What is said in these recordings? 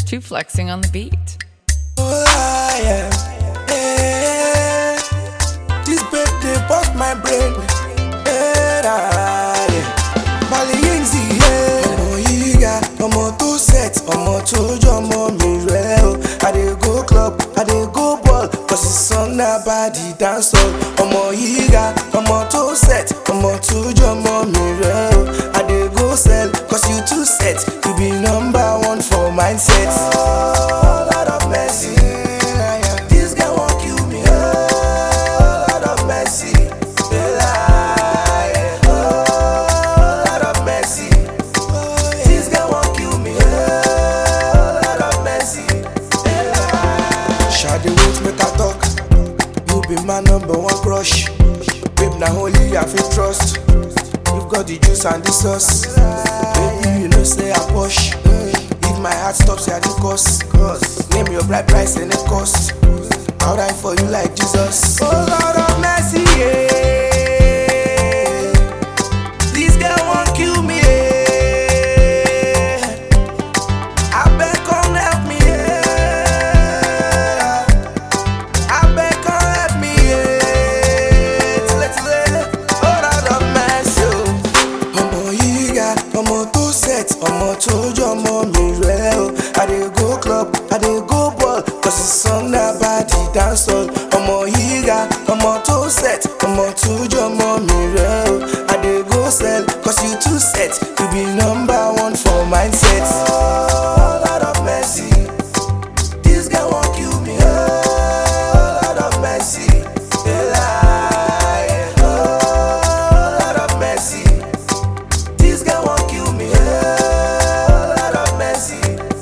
Two flexing on the beat. Oh, yeah. Yeah. This babe, they bust my brain. Yeah, yeah. Bali Yingzi, yeah. Ọmọ yìí ga, ọmọ tó set, ọmọ tó jọmọ mi rẹ̀ o. I dey go club, I dey go ball, cause the song na body dance all. Ọmọ yìí ga, ọmọ tó set, ọmọ tó jọmọ mi rẹ̀ o. I dey go sell, cause you too set, you be number one for mindset. Oh, Lord of mercy. This guy won't kill me. Oh, Lord of mercy. Yeah, oh, Lord of mercy. This guy won't kill me. Oh, Lord of mercy. Shady wait, make I talk. You be my number one crush. Babe, now only I feel trust. You've got the juice and the sauce. Baby, you know say I push. If my heart stops, yeah, the cost. Name your bride price and the cost. I'll die for you like Jesus. Oh Lord of mercy, yeah. This girl won't kill me, yeah. I beg, come help me, yeah. I beg, come help me, yeah. Tile, tile. Oh Lord of mercy, oh. ọmọ yìí ga ọmọ tó set ọmọ tó jọmọ mi rẹ o i dey go club i dey go ball cause the song na body dance all ọmọ yìí ga ọmọ tó set ọmọ tó jọmọ mi rẹ o i dey go sell cause you too set you be number one for mindset. Oh, Lord of mercy. This guy won't kill me. Oh, Lord of mercy. Yeah, yeah. Oh, Lord of mercy. This guy won't kill me. Oh, Lord of mercy.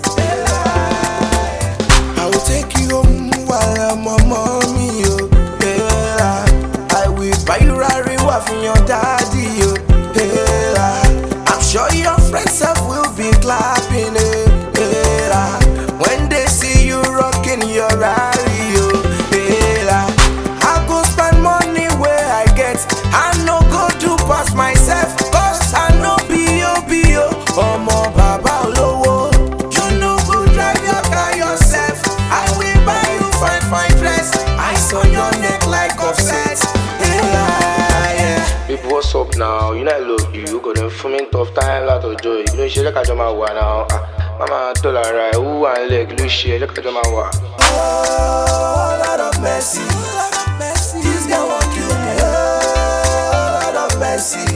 I will take you home while I'm on mommy. Oh, yeah. I will buy you Rari for your daddy. Oh, yeah. I'm sure your friends self will be clapping. Eh, yeah. When they see you rocking your Rari. Oh, yeah. I go spend money where I get. I no go do pass myself. Cause I know B.O.B.O. Ọmọ bàbá olówó. You no go drive your car yourself. I will buy you fine fine dress. Ice on your neck like offset. Yeah, yeah. Baby, what's up now? You know I love you. You got them for me tough time, lot of joy. You know, she like I do my one now. Ah, mama told her right. Who and leg, you share, like I do my one. Oh, Lord of mercy. This guy won't kill me. Oh, Lord of mercy.